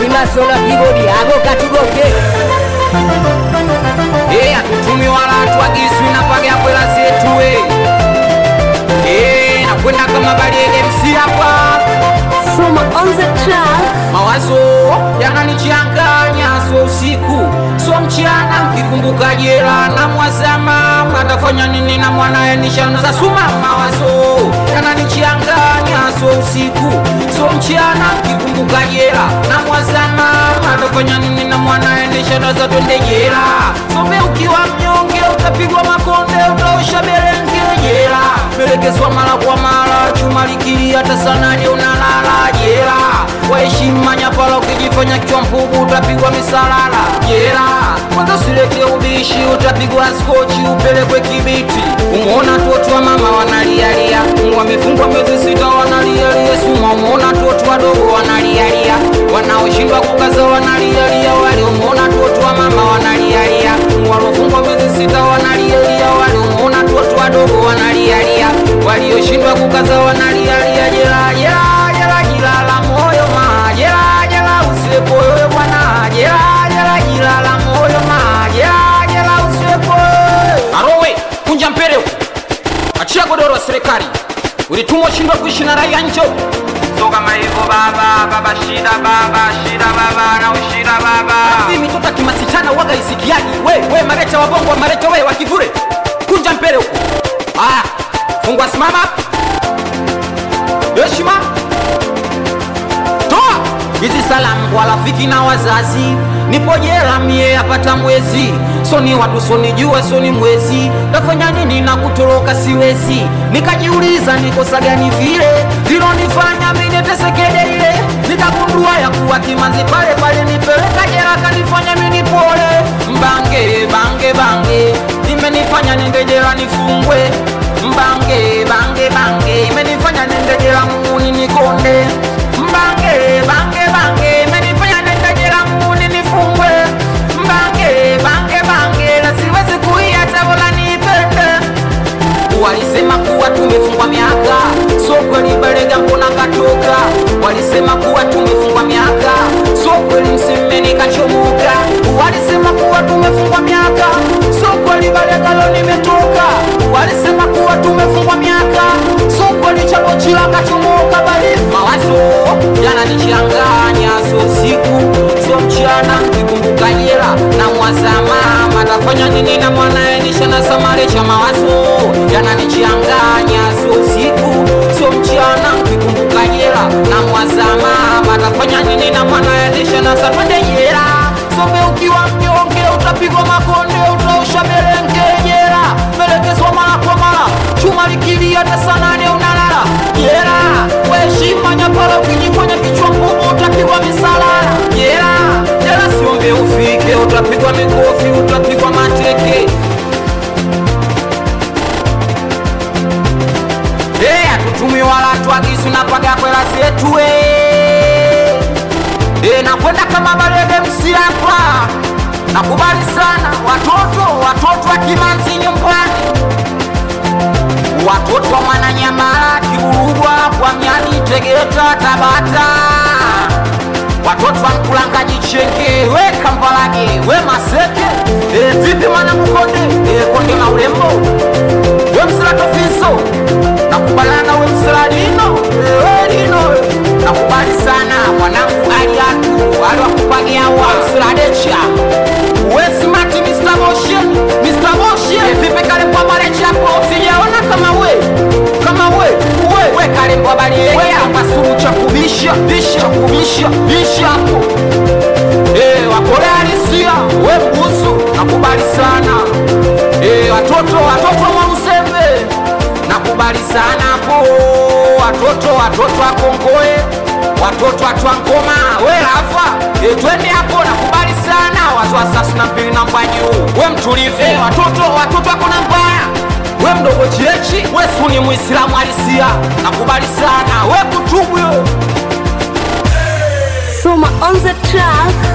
imasola kibodi ago katugoke Eh, atutumi wala tuagiswi na page ya kwela zetu we Eh, nakwenda kama baliege msi hapa Soma on the track. mawazo yananichanganya so usiku so mchana mkikumbuka jela na mwazama atafanya nini na mwanaye nishaanza suma mawazo yananichanganya so usiku so mchana mkikumbuka jela na mwazama atafanya nini na mwanaye nishaanza twende jela some ukiwa mnyonge utapigwa makonde utaosha berenge jela melekezwa mara kwa mara chuma likili hata sanani unalala jela waheshima nyapala ukijifanya kichwa mpugu utapigwa misalala jela kwanza usilete ubishi utapigwa skochi upelekwe kibiti umeona toto wa mama wanalialia wamefungwa miezi sita wanalialia suma umeona toto wadogo wanalialia wanaoshindwa kukaza wanalialia wale umeona toto wa mama wanalialia walofungwa miezi sita wanalialia wale umeona toto wadogo wanalialia walioshindwa kukaza wanalialia jela jela jela jila la moyo ma jela jela usilepoyoyo bwana jela jela jila la moyo ma jela jela usilepoyoyo arowe kunja mpere huku achia godoro wa serikali ulitumwa shindwa kuishi na raia njo so kama hivyo baba baba shida baba shida baba na ushida baba mimi mtoto kimasichana waga isikiaji we we mareta wa bongo mareta we wakivure kunja mpere huku aya fungwa simama heshima toa hizi salamu kwa rafiki na wazazi nipo jela mie apata mwezi soni watu sonijua soni mwezi tafanya nini na kutoroka siwezi nikajiuliza nikosa gani vile lilonifanya minetesekede ile nikagundua ya kuwa kimanzi pale pale nipeleka jela kanifanya mini pole mbange bange bange imenifanya nende jela nifungwe mbange bange bange imenifanya nende jela muni nikonde mbange bange bange imenifanya nende jela muni nifungwe mbange bange bange na siwezi kuiacha bola nipende walisema kuwa tumefungwa miaka so kweli balega mbona katoka walisema kuwa tumefungwa miaka so kweli mseme nikachomoka walisema kuwa tumefungwa miaka so kweli balega lo nimetoka walisema kuwa tumefungwa miaka so kweli chabochila kachomoka bali mawazo yananichanganya so siku so mchana kikumbuka jela na mwazama matafanya nini na mwanaye nishana samare cha mawazo yananichanganya so siku so mchana kikumbuka jela na mwazama matafanya nini na mwanaye nishana samare jela some ukiwa mnyonge utapigwa makonde utaosha berenge jela melekezwa mara kwa mara chuma likilia hata sanane unalala jela weheshima nyapala ukijifanya kichwa ngumu utapigwa misalala jela jela siombe ufike utapigwa mikofi utapigwa mateke Hey, atutumi wala tuagisu na paga kwela zetu we hey, nakwenda kama balege msiapa nakubali sana watoto watoto wa kimanzi nyumbani watoto wa mwananyamala kiburugwa kwa myani tegeta tabata watoto wa mkulangaji chenge we kambalage we maseke e, vipi mwana mkonde e, konde na ulembo we msilatofiso nakubalana we msiladino e, we lino nakubali sana mwanangu aliatu aliwakupagiawa msiladecha we smart Mr. Motion Mr. Motion e, vipi kale kwa bale chapo sijaona kama we kama we we we kale kwa bale we akasuru cha kubisha bisha cha kubisha bisha hapo eh wakole halisia we mbusu nakubali sana eh watoto watoto wa Msembe nakubali sana hapo watoto watoto wa Kongoe watoto watu wa Ngoma we Rafa e, twende hapo nakubali sana wazo wa sasa na mbili namba juu we mtulivu e, watoto watoto wako na mbaya we mdogo chechi we suni muislamu halisia nakubali sana we kutubu yo Soma on the track.